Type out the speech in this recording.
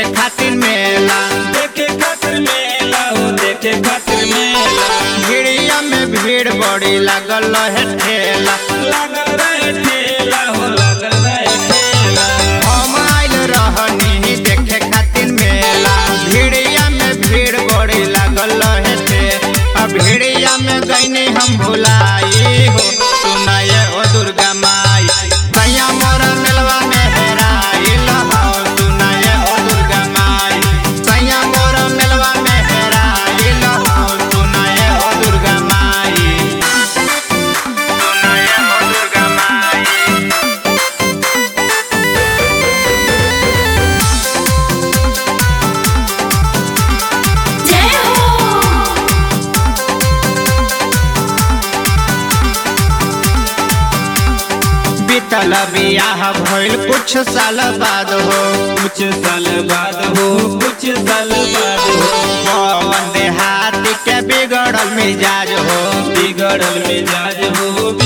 खातिर मेला देखे खातिर मेला हो देखे खातिर मेला भिड़िया में भीड़ बड़ी लागल है ठेला लागल रहे ठेला हो लागल रहे ठेला हम आइल रहनी देखे खातिर मेला भिड़िया में भीड़ बड़ी लागल है ठेला भिड़िया में गईनी हम भुलाई हो सुनाए ओ दुर्गा माई सैया मोरा मेलवा में हेराइल हो सुनाए ओ दुर्गा माई सैया मोरा मेलवा में हेराइल हो सुनाए ओ दुर्गा माई सुनाए ओ दुर्गा माई जय हो बीतल बियाह भइल कुछ साल बाद हो कुछ साल बाद हो कुछ साल बाद हो पवन देहाती के बिगड़ल मिजाज हो बिगड़ल मिजाज हो